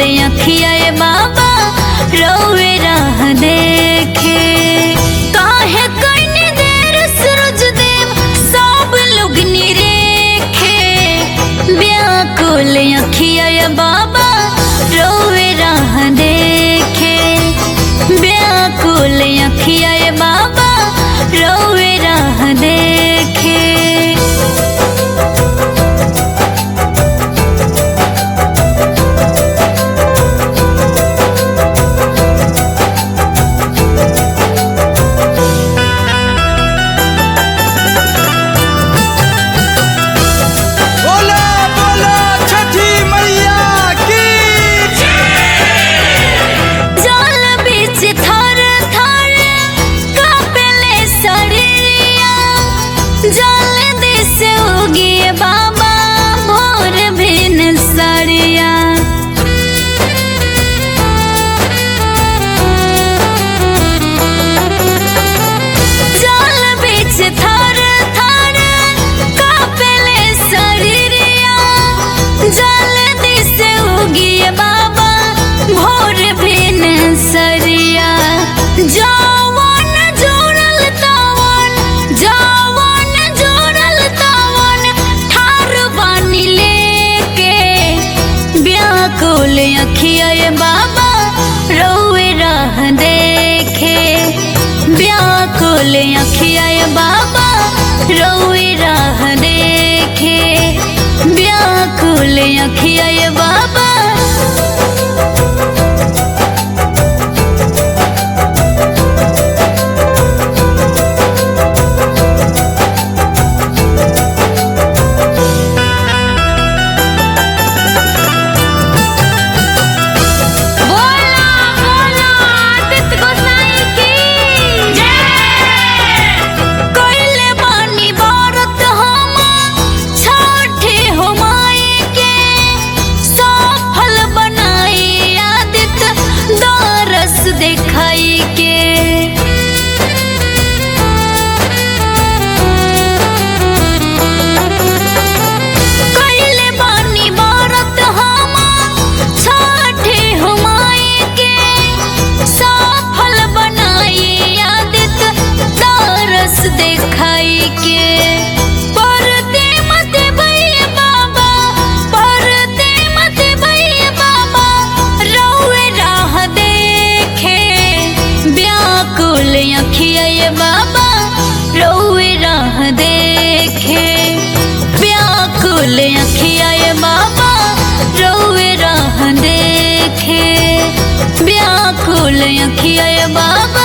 अखिया ए बाबा रोवे राह देखे काहे कइने देर सूरज देव सब लोग निरेखे व्याकुल अखिया ए बाबा रोवे राह देखे व्याकुल अखिया ए बाबा रोवे राह देखे बोला बोला छठी मैया की जल बीच थर थर कापेले शरीरिया जल दिस उगिए बाबा भोर भिन सरिया जल बीच थर थर कापेले शरीरिया जल दिस उगिए बाबा भोर भिन सरिया जवन जोड़ल तवन जवन जोड़ल तवन ठार बानी लेके व्याकुल अखिया ए बाबा रोए राह देखे व्याकुल अखिया ए बाबा रोए राह देखे व्याकुल अखिया ए बाबा बोला बोला आदित्य गोसाई की जय कोइले बानी भारत हम छठे हो माई के सफल बनाई आदित्य दरस दिखाई के कइले बानी भारत हम छठे हुमाई के सफल बनाई आदित्य दरस दिखाई के परते मत भइए बाबा परते मत भइए बाबा रहुए राह देखे व्याकुल अखिया ए बाबा रहुए राह देखे व्याकुल अखिया ए बाबा रोवे राह देखे व्याकुल अखिया ए बाबा